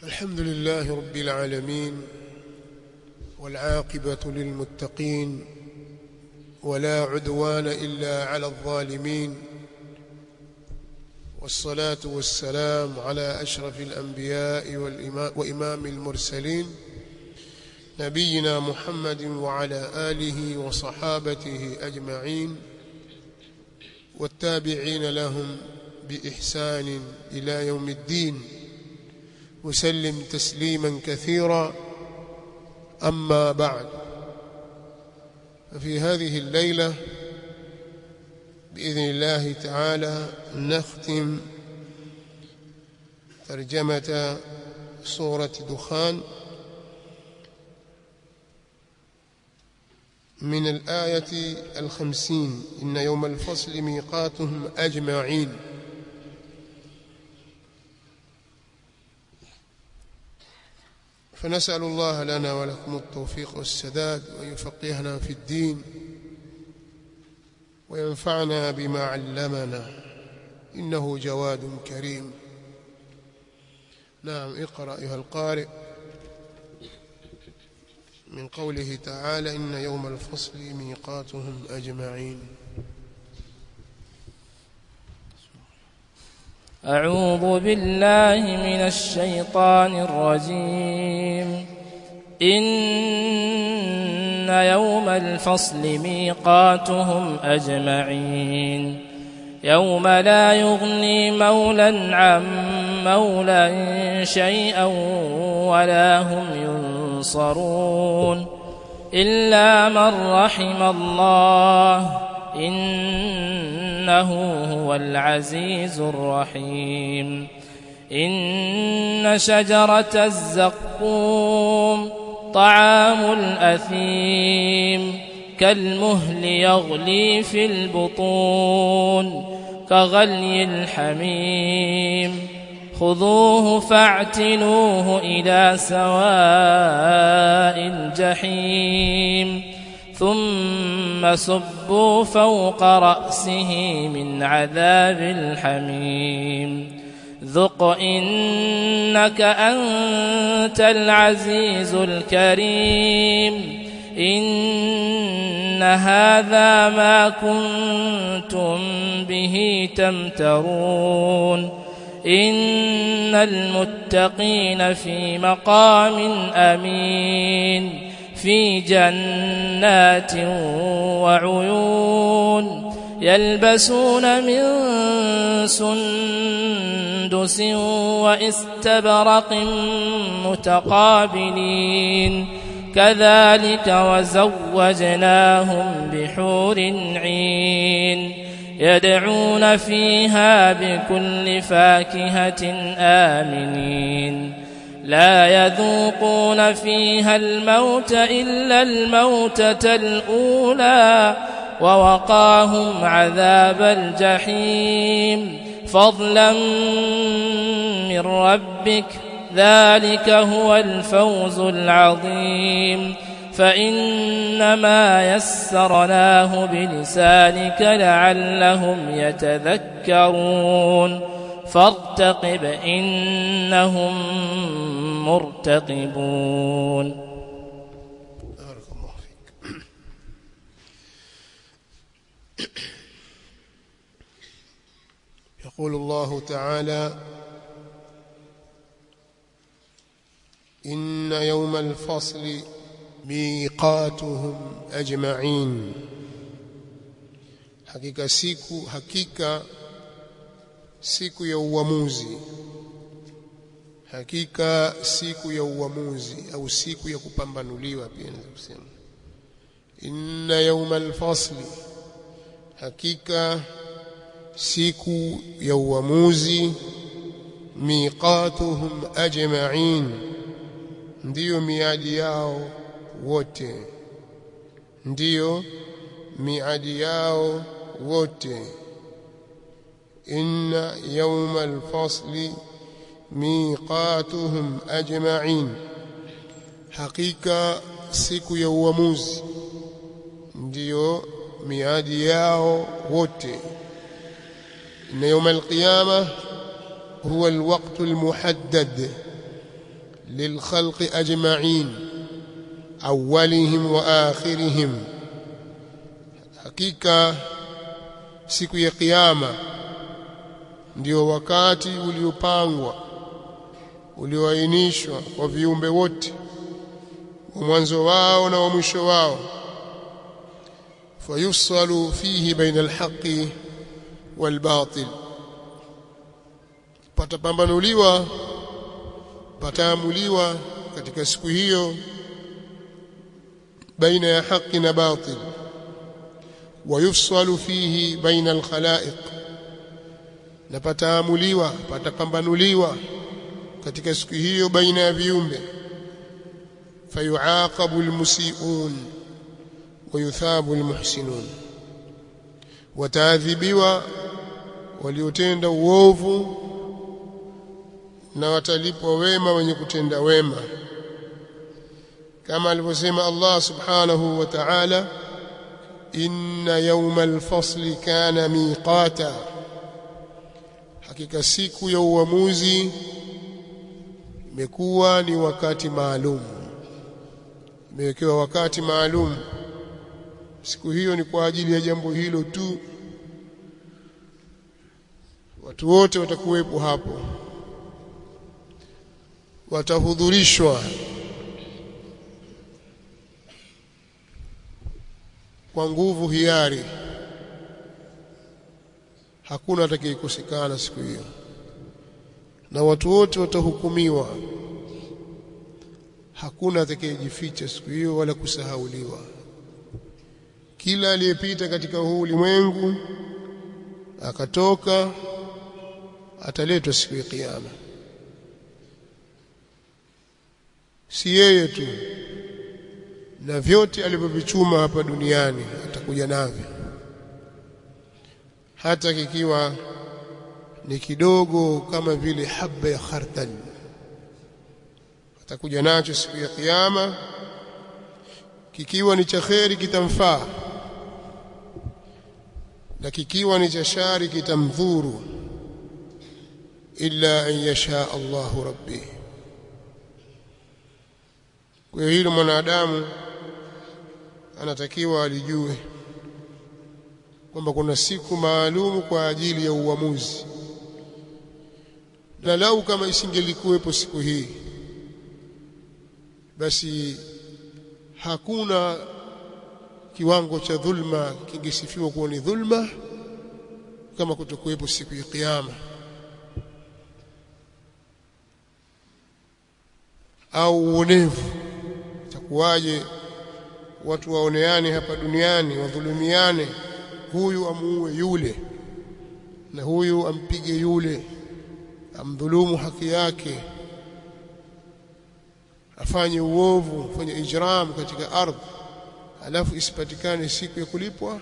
الحمد لله رب العالمين والعاقبة للمتقين ولا عدوان إلا على الظالمين والصلاة والسلام على أشرف الأنبياء وإمام المرسلين نبينا محمد وعلى آله وصحابته أجمعين والتابعين لهم بإحسان إلى يوم الدين وسلم تسليما كثيرا أما بعد ففي هذه الليلة بإذن الله تعالى نختم ترجمة سورة دخان من الآية الخمسين إن يوم الفصل ميقاتهم أجمعين فنسأل الله لنا ولكم التوفيق والسداد ويفقهنا في الدين وينفعنا بما علمنا إنه جواد كريم نعم اقرأ أيها القارئ من قوله تعالى إن يوم الفصل ميقاتهم أجمعين أعوذ بالله من الشيطان الرجيم إن يوم الفصل ميقاتهم أجمعين يوم لا يغني مولا عن مولا شيئا ولا هم ينصرون إلا من رحم الله إنه هو العزيز الرحيم إن شجرة الزقوم طعام الأثيم كالمهل يغلي في البطون كغلي الحميم خذوه فاعتلوه إلى سواء الجحيم ثم صبوا فوق رأسه من عذاب الحميم ذق إنك أنت العزيز الكريم إن هذا ما كنتم به تمترون إن المتقين في مقام أمين في جنات وعيون يلبسون من سندس واستبرق متقابلين كذلك وزوجناهم بحور عين يدعون فيها بكل فاكهة آمنين لا يذوقون فيها الموت إلا الموتة الأولى ووقاهم عذاب الجحيم فضلا من ربك ذلك هو الفوز العظيم فإنما يسرناه بلسانك لعلهم يتذكرون فارتقب إنهم مرتقبون بارك الله فيك يقول الله تعالى إن يوم الفصل ميقاتهم أجمعين hakika siku hakika siku ya uamuzi hakika siku ya uamuzi au siku ya kupambanuliwa pia naweza kusema inna yawmal fasli hakika siku ya uamuzi miqatuhum ajma'in ndiyo miadi yao wote ndiyo miadi yao wote inna yawmal fasli miqatuhum ajma'in hakika siku ya uamuzi ndiyo miadi yao wote إن يوم القيامة هو الوقت المحدد lilkhalqi ajma'in awwalihim wa akhirihim hakika siku ya kiyama ndio wakati uliopangwa ulioainishwa kwa viumbe wote wa mwanzo wao na wa mwisho wao fayusalu fihi baina alhaqi walbatil patapambanuliwa pataamuliwa katika siku hiyo baina ya haki na batil wayufsalu fihi baina alkhalaiq na pataamuliwa patapambanuliwa katika siku hiyo baina ya viumbe fayuaqabu almusiiun wayuthabu almuhsinun wataadhibiwa waliotenda uovu na watalipwa wema wenye kutenda wema kama alivyosema Allah subhanahu wa ta'ala inna yawmal fasli kana miqata hakika siku ya uamuzi imekuwa ni wakati maalum imewekewa wakati maalum siku hiyo ni kwa ajili ya jambo hilo tu watu wote watakuwepo hapo watahudhurishwa kwa nguvu hiari hakuna atakayekosekana siku hiyo na watu wote watahukumiwa hakuna atakayejificha siku hiyo wala kusahauliwa kila aliyepita katika huu ulimwengu akatoka ataletwa siku ya kiyama si yeye tu na vyote alivyovichuma hapa duniani atakuja navyo hata kikiwa ni kidogo kama vile haba ya khardal atakuja nacho siku ya kiyama kikiwa ni cha kheri kitamfaa na kikiwa ni cha shari kitamdhuru illa an yasha Allahu rabbi kwa hilo mwanadamu anatakiwa alijue kwamba kuna siku maalumu kwa ajili ya uamuzi na lau kama isingelikuwepo siku hii basi hakuna kiwango cha dhulma kingesifiwa kuwa ni dhulma kama kutokuwepo siku ya kiyama au uonevu itakuwaje watu waoneane hapa duniani wadhulumiane huyu amuue yule na huyu ampige yule amdhulumu haki yake afanye uovu afanye ijram katika ardhi alafu isipatikane siku ya kulipwa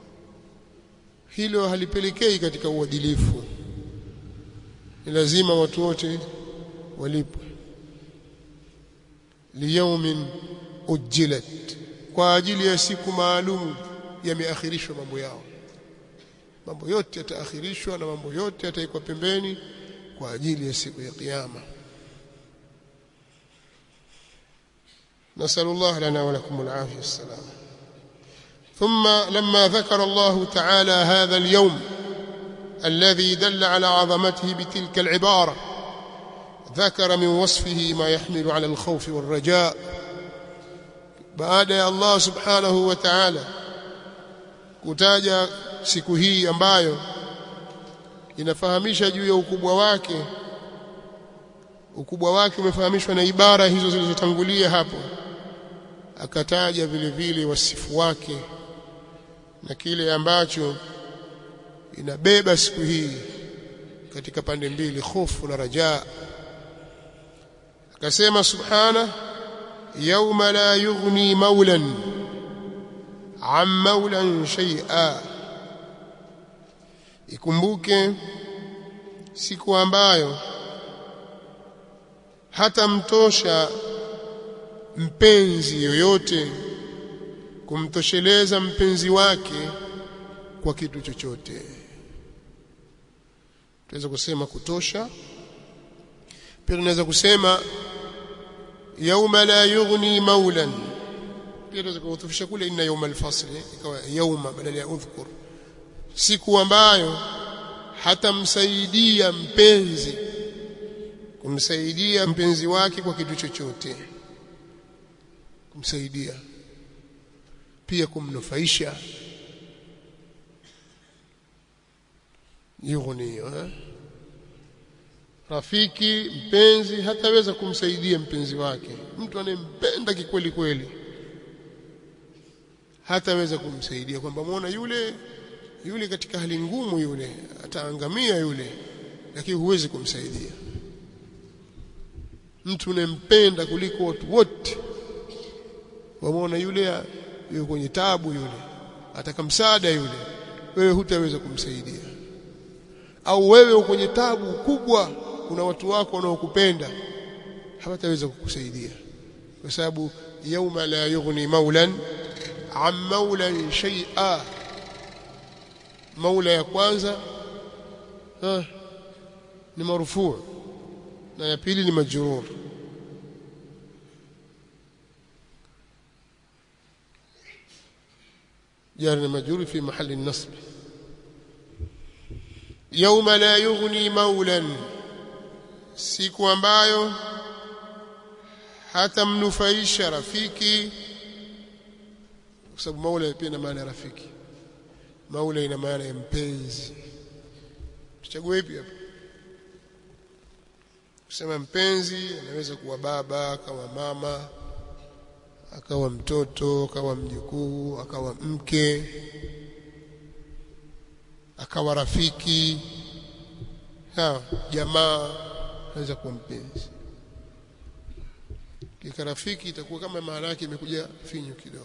hilo halipelekei katika uadilifu ni lazima watu wote walipwe liyaumin ujilat kwa ajili ya siku maalum yameakhirishwa mambo yao mambo yote yataakhirishwa na mambo yote yataikwa pembeni kwa ajili ya siku ya kiyama نسأل الله لنا ولكم العافية والسلام ثم لما ذكر الله تعالى هذا اليوم الذي دل على عظمته بتلك العبارة ذكر من وصفه ما يحمل على الخوف والرجاء بعد الله سبحانه وتعالى kutaja siku hii ambayo inafahamisha juu ya ukubwa wake ukubwa wake umefahamishwa na ibara hizo zilizotangulia hapo akataja vile vile wasifu wake na kile ambacho inabeba siku hii katika pande mbili hofu na rajaa akasema subhana yauma la yughni maulan an maulan shay'a ikumbuke siku ambayo hata mtosha mpenzi yoyote kumtosheleza mpenzi wake kwa kitu chochote tunaweza kusema kutosha pia tunaweza kusema yauma la yughni maulan pia tunaweza kuhutufisha kule inna yauma alfasl ikawa yauma badala ya udhkur siku ambayo hatamsaidia mpenzi kumsaidia mpenzi wake kwa kitu chochote kumsaidia pia kumnufaisha yughni eh? rafiki mpenzi hataweza kumsaidia mpenzi wake mtu anayempenda kikweli kweli hataweza kumsaidia kwamba muona yule yule katika hali ngumu yule ataangamia yule lakini huwezi kumsaidia mtu unempenda kuliko watu wote wamuona yule yuko kwenye tabu yule ataka msaada yule wewe hutaweza kumsaidia au wewe uko kwenye tabu kubwa kuna watu wako wanaokupenda hawataweza kukusaidia kwa sababu yauma la yughni maulan an maulan shay'a maula ya kwanza ha, ni marufuu na ya pili ni majrur جار مجرور في محل النصب يوم لا يغني مولا siku ambayo hatamnufaisha rafiki kwa sababu maula pia ina maana ya rafiki maula ina maana ya mpenzi tuchague ipi hapa kusema mpenzi anaweza kuwa baba akawa mama akawa mtoto akawa mjukuu akawa mke akawa rafiki sawa jamaa anaweza kuwa mpenzi kika rafiki itakuwa kama maana yake imekuja finyu kidogo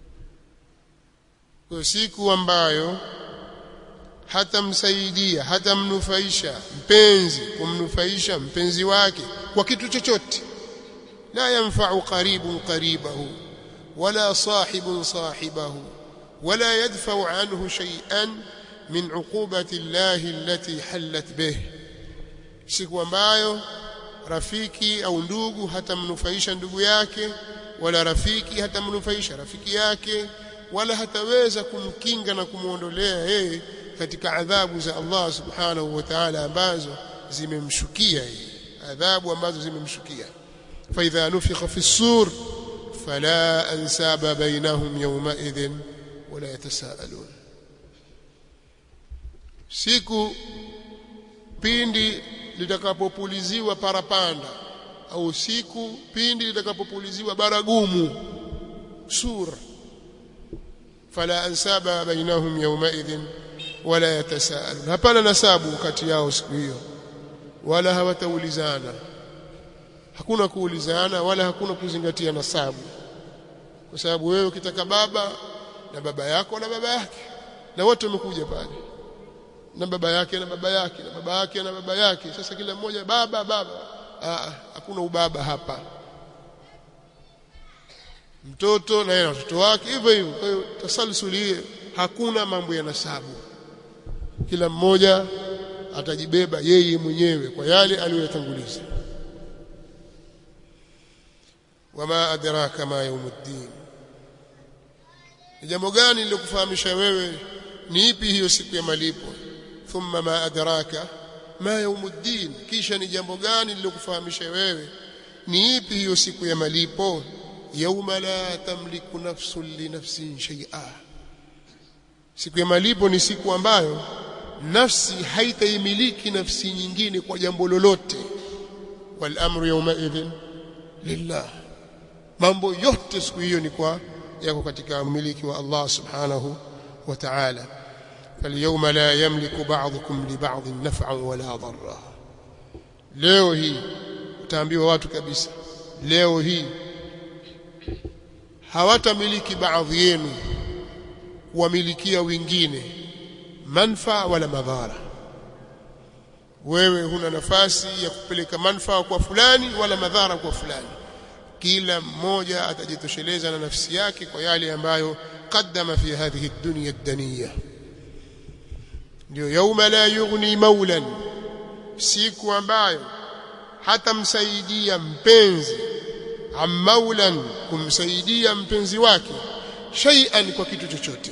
kwa siku ambayo hatamsaidia hatamnufaisha mpenzi kumnufaisha mpenzi wake kwa kitu chochote la yanfa'u qaribun qaribahu wala sahibun sahibahu wala yadfa'u anhu shay'an min 'uqubati Allah allati hallat bih siku ambayo rafiki au ndugu hatamnufaisha ndugu yake wala rafiki hatamnufaisha rafiki yake wala hataweza kumkinga na kumuondolea yeye katika adhabu za Allah subhanahu wa ta'ala ambazo zimemshukia yeye adhabu ambazo zimemshukia fa idha nufikha fi sur fala ansaba bainahum yawma idhin wala yatasaalun siku pindi litakapopuliziwa parapanda au siku pindi litakapopuliziwa baragumu sura fala ansaba bainahum yawmaidhin wala yatasaalun hapana nasabu kati yao siku hiyo wala hawataulizana hakuna kuulizana wala hakuna kuzingatia nasabu kwa sababu wewe ukitaka baba na baba yako na baba yake na wote wamekuja pale na baba yake na baba yake na baba yake na baba yake sasa kila mmoja baba baba Aa, hakuna ubaba hapa mtoto na yeye na watoto wake hivyo hivyo kwa hiyo tasalsuli hakuna mambo ya nasabu kila mmoja atajibeba yeye mwenyewe kwa yale aliyoyatanguliza wama adraka ma yaumuddin ni jambo gani lilokufahamisha wewe ni ipi hiyo siku ya malipo thumma ma adraka ma yaumuddin kisha ni jambo gani lilokufahamisha wewe ni ipi hiyo siku ya malipo yauma la tamliku nafsun li nafsin shay'a siku ya malipo ni siku ambayo nafsi haitaimiliki nafsi nyingine kwa jambo lolote wal amru yawma idhin lillah mambo yote siku hiyo ni kwa yako katika umiliki wa Allah subhanahu wa ta'ala فاليوم لا يملك بعضكم لبعض نفعا ولا ضرا leo hii utaambiwa watu kabisa leo hii hawatamiliki baadhi yenu kuwamilikia wengine manfaa wala madhara wewe huna nafasi ya kupeleka manfaa kwa fulani wala madhara kwa fulani kila mmoja atajitosheleza na nafsi yake kwa yale ambayo qaddama fi hadhihi dunya ad-daniyah ndio yauma la yughni maulan siku ambayo hatamsaidia mpenzi ammaulan kumsaidia mpenzi wake shay'an kwa kitu chochote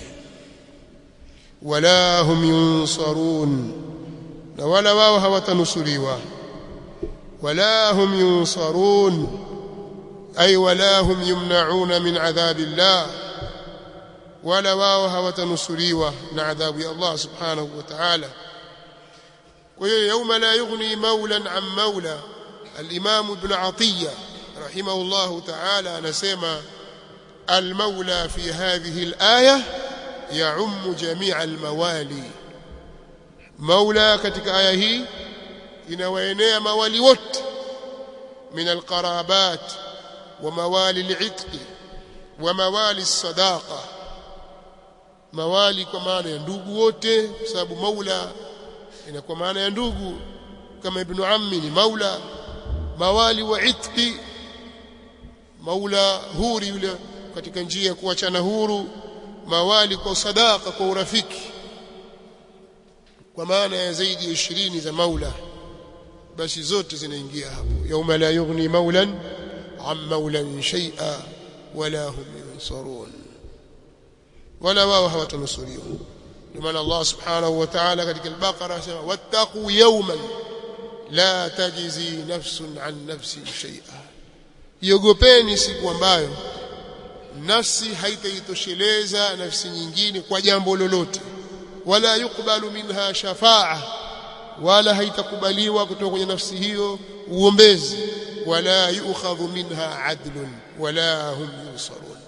wala hum yunsarun na wala wao hawatanusuriwa wala hum yunsarun ay wala hum yumna'una min adhabillah wala wao hawatanusuriwa na adhabu ya Allah subhanahu wa ta'ala kwa hiyo yauma la yughni maulan an maula al-imam ibn atiya rahimahullah ta'ala anasema al-maula fi hadhihi al-aya يعم جميع الموالي مولى katika aya hii inawaenea mawali wote min alqarabat wa mawali al'itq wa mawali as-sadaqa mawali kwa maana ya ndugu wote kwa sababu maula inakuwa maana ya ndugu kama ibn ammi ni maula mawali wa itqi maula huri yule katika njia ya kuachana huru mawali kwa sadaka kwa urafiki kwa maana ya zaidi ya 20 za maula basi zote zinaingia hapo yauma la yughni maulan an maulan shay'a wala hum yunsarun wala wao hawatanusuriwa ndio maana Allah subhanahu wa ta'ala katika al-Baqara anasema wattaqu yawman la tajzi nafsun an nafsin shay'a iogopeni siku ambayo nafsi haitaitosheleza nafsi nyingine kwa jambo lolote wala yukbalu minha shafaa wala haitakubaliwa kutoka kwenye nafsi hiyo uombezi wala yu'khadhu minha adlun wala hum yusarun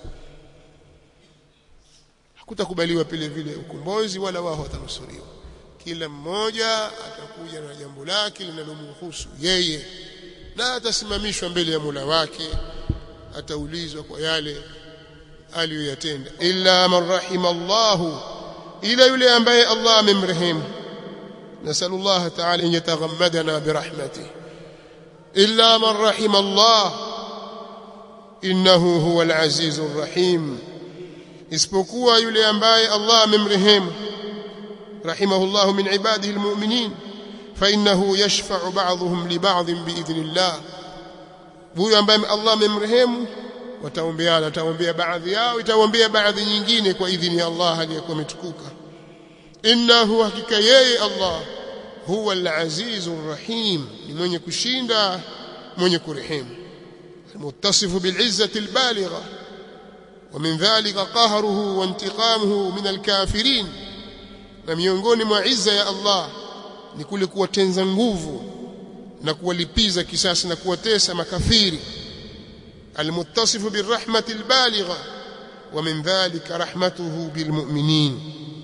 hakutakubaliwa vile vile ukombozi wala wao watanusuriwa kila mmoja atakuja na jambo lake linalomhusu yeye na atasimamishwa mbele ya Mola wake ataulizwa kwa yale aliyoyatenda illa man rahima Allah ila yule ambaye Allah amemrehemu نسأل الله تعالى أن يتغمدنا برحمته إلا من رحم الله إنه هو العزيز الرحيم isipokuwa yule ambaye Allah amemrehemu rahimahullah min ibadihi almu'minin fa innahu yashfa'u ba'dhum li ba'd bi'idhnillah huyo ambaye Allah amemrehemu wataombeana ataombea baadhi yao itaombea baadhi nyingine kwa idhini ya Allah aliyekuwa ametukuka innahu hakika yeye Allah huwa al-azizur rahim ni mwenye kushinda mwenye kurehemu muttasifu bil'izzati al-baligha ومن ذلك قهره وانتقامه من الكافرين na miongoni mwa izza ya Allah ni kule kuwatenza nguvu na kuwalipiza kisasi na kuwatesa makafiri almuttasifu birahmati albaligha wa min dhalika rahmatuhu bilmu'minin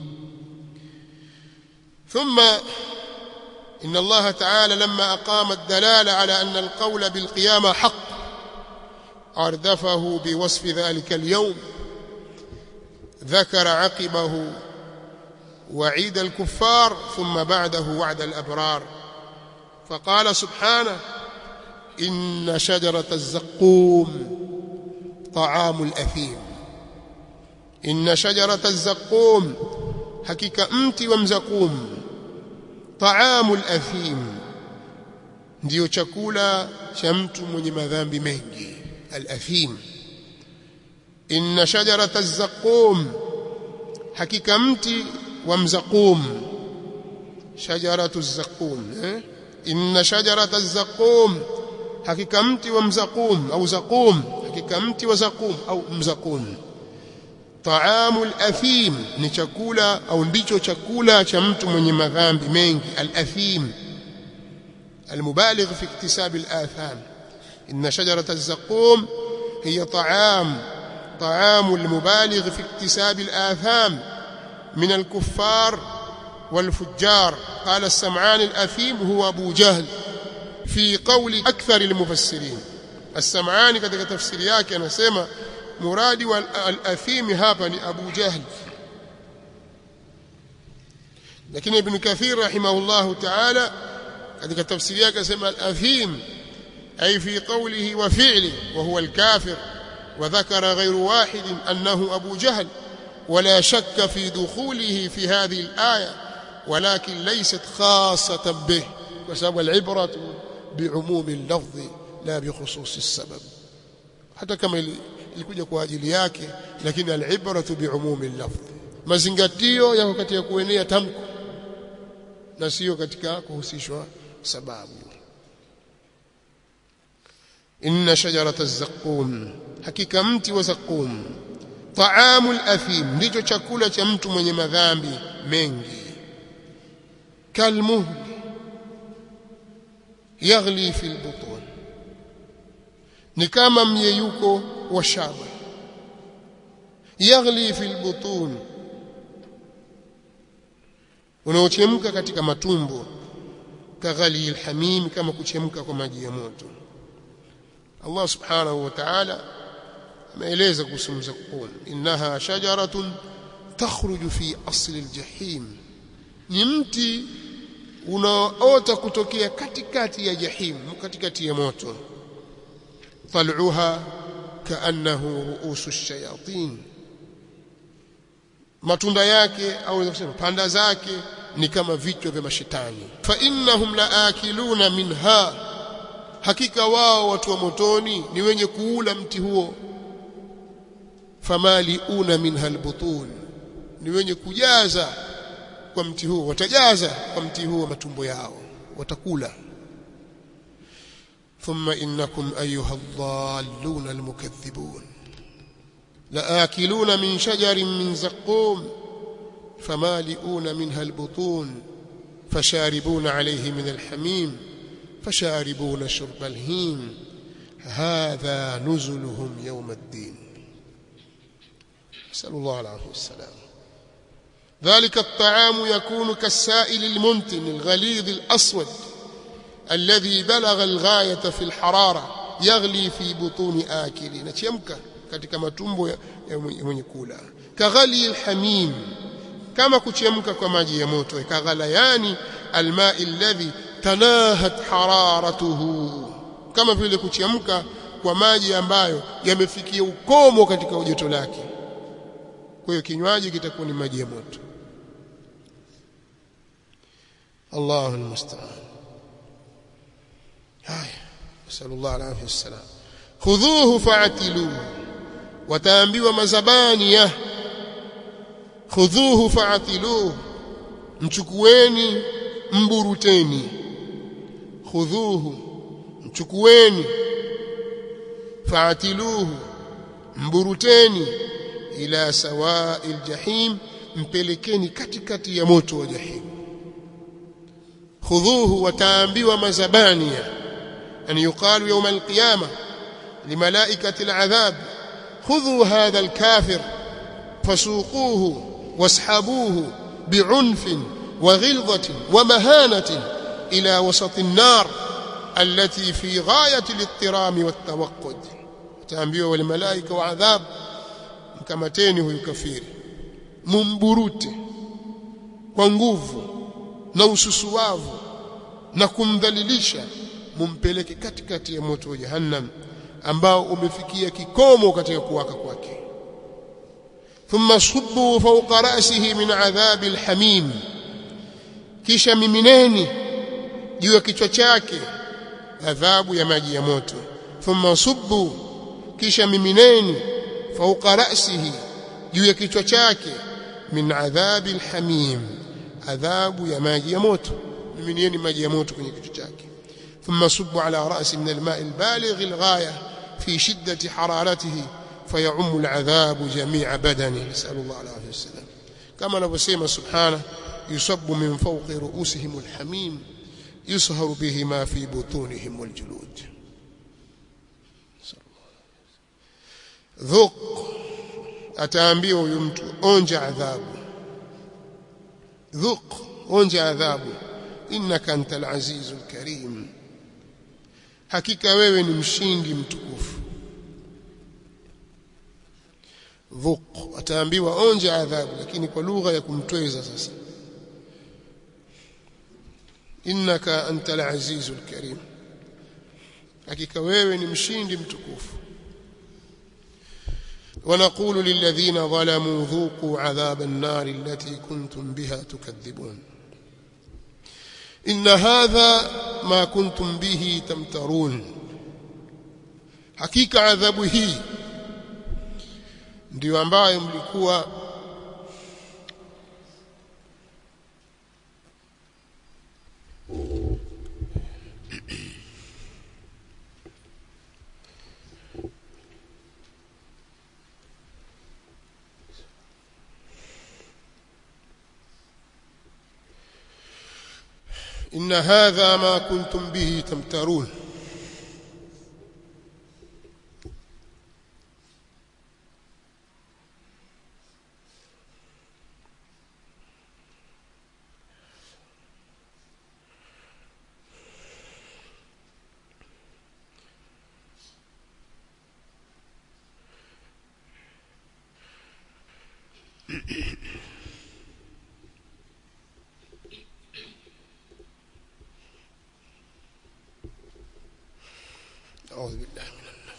ثم إن الله تعالى لما أقام الدلالة على أن القول بالقيامة حق أردفه بوصف ذلك اليوم ذكر عقبه وعيد الكفار ثم بعده وعد الأبرار فقال سبحانه إن شجرة الزقوم طعام الأثيم إن شجرة الزقوم حقيقة أمت ومزقوم طعام الأثيم ndio chakula cha mtu mwenye madhambi mengi al-athim inna shajarata az-zaqum hakika mti wa mzaqum shajaratu az-zaqum eh? inna shajarata az-zaqum hakika mti wa mzaqum au zaqum hakika mti wa zaqum au mzaqum taamu al-athim ni chakula au ndicho chakula cha mtu mwenye madhambi mengi al-athim المبالغ في اكتساب الآثام إن شجرة الزقوم هي طعام طعام المبالغ في اكتساب الآثام من الكفار والفجار قال السمعان الأثيم هو أبو جهل في قول أكثر المفسرين السمعان katika tafsiri yake anasema muradi wa al-athim hapa ni Abu Jahl lakini Ibn Kathir rahimahullahu ta'ala katika tafsiri yake anasema al-athim أي في قوله وفعله وهو الكافر وذكر غير واحد أنه أبو جهل ولا شك في دخوله في هذه الآية ولكن ليست خاصة به وسبب العبرة بعموم اللفظ لا بخصوص السبب hata kama ilikuja kwa ajili yake lakini al-ibratu biumumi lafdh mazingatio yako katika kuenea tamko na sio katika kuhusishwa sababu inna shajarata az-zaqum hakika mti wa zaqum taamu al-athim ndicho chakula cha mtu mwenye madhambi mengi kalmuhl yaghli fi al-butun ni kama myeyuko wa shaba yaghli fi al-butun unaochemka katika matumbo kaghali alhamim kama kuchemka kwa maji ya moto Allah subhanahu wa ta'ala ameeleza kuhusu mzakum innaha shajaratun takhruju fi asli aljahim ni mti unaoota kutokea katikati ya jahim katikati ya moto tal'uha kaannahu ru'usu ash-shayatin matunda yake au kusema panda zake ni kama vichwa vya mashetani fa innahum laakiluna minha hakika wao watu wa motoni ni wenye kuula mti huo famaliuna minha albutun ni wenye kujaza kwa mti huo watajaza kwa mti huo matumbo yao watakula thumma innakum ayuha dhallun almukaththibun لآكلون من شجر من زقوم فمالئون منها البطون فشاربون عليه من الحميم فشاربون شرب الهيم هذا نزلهم يوم الدين نسأل الله العافية والسلام ذلك الطعام يكون كالسائل المنتن الغليظ الأسود الذي بلغ الغاية في الحرارة يغلي في بطون آكلين يمكن katika matumbo ya, ya mwenye kula kaghali alhamim kama kuchemka kwa maji ya moto kaghala yani almai alladhi tanahat hararatuhu kama vile kuchemka kwa maji ambayo yamefikia ukomo katika joto lake kwa hiyo kinywaji kitakuwa ni maji ya moto Allahu almusta'an haya sallallahu alayhi wasallam khudhuhu fa'tiluhu wataambiwa mazabani ya khudhuhu fa'tiluhu mchukueni mburuteni khudhuhu mchukueni fa'tiluhu mburuteni ila sawa'il jahim mpelekeni katikati ya moto wa jahim khudhuhu wataambiwa mazabani ya an yuqalu yawm al-qiyamah لملائكة العذاب خذوا هذا الكافر فسوقوه واسحبوه بعنف وغلظة ومهانة إلى وسط النار التي في غاية الاضطرام والتوقد تأمبيه والملائكة وعذاب mkamateni huyu kafiri mumburute kwa nguvu na ususuwavu na kumdhalilisha mumpeleke katikati ya moto wa jahannam ambao umefikia kikomo katika kuwaka kwake thumma subbu fawqa ra'sihi min adhabi alhamim kisha mimineni juu ya kichwa chake adhabu ya maji ya moto thumma subbu kisha mimineni fawqa ra'sihi juu ya kichwa chake min adhabi alhamim adhabu ya maji ya moto miminieni maji ya moto kwenye kichwa chake ثم صب على رأس من الماء البالغ الغاية في شدة حرارته فيعم العذاب جميع بدنه نسأل الله العافية والسلام كما نبسيم سبحانه يصب من فوق رؤوسهم الحميم يصهر به ما في بطونهم والجلود ذوق ataambiwa huyu mtu onja adhabu dhuq onja adhabu innaka antal azizul karim hakika wewe ni mshindi mtukufu dhuq ataambiwa onja adhabu lakini kwa lugha ya kumtweza sasa innaka antal azizul karim hakika wewe ni mshindi mtukufu ونقول للذين ظلموا ذوقوا عذاب النار التي كنتم بها تكذبون إن هذا ما كنتم به تمترون hakika adhabu hii ndiyo ambayo mlikuwa إن هذا ما كنتم به تمترون أعوذ بالله من النار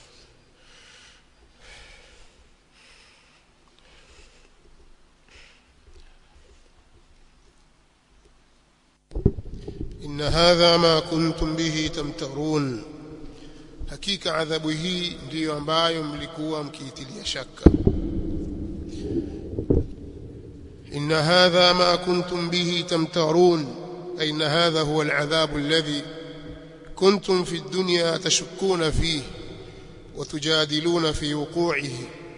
إن هذا ما كنتم به تمترون hakika adhabu hii ndiyo ambayo mlikuwa mkiitilia shaka إن هذا ما كنتم به تمترون أي إن هذا هو العذاب الذي كنتم في الدنيا تشكون فيه وتجادلون في وقوعه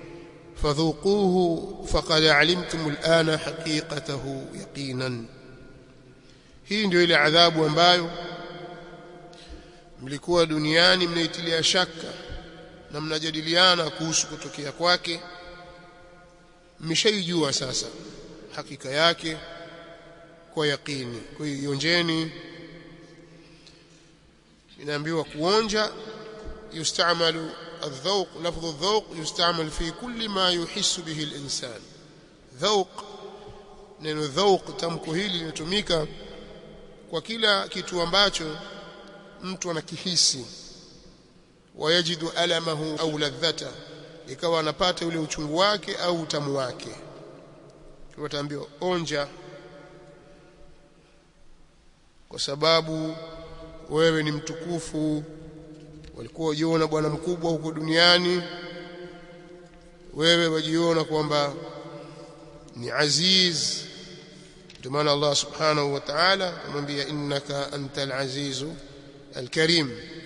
فذوقوه فقد علمتم الآن حقيقته يقينا hii ndio ile adhabu ambayo mlikuwa duniani mnaitilia shaka na mnajadiliana kuhusu kutokea kwake mmeshaijua sasa hakika yake kwa yaqini kwa hiyo ionjeni inaambiwa kuonja yustamalu الذوق لفظ الذوق يستعمل في كل ما يحس به الإنسان ذوق neno dhauq tamko hili linatumika kwa kila kitu ambacho mtu anakihisi wayajidu alamahu au ladhata ikawa anapata ule uchungu wake au utamu wake wataambiwa onja kwa sababu wewe ni mtukufu walikuwa wajiona bwana mkubwa huko duniani wewe wajiona kwamba ni aziz ndio maana Allah subhanahu wa ta'ala amwambia innaka antal azizu alkarim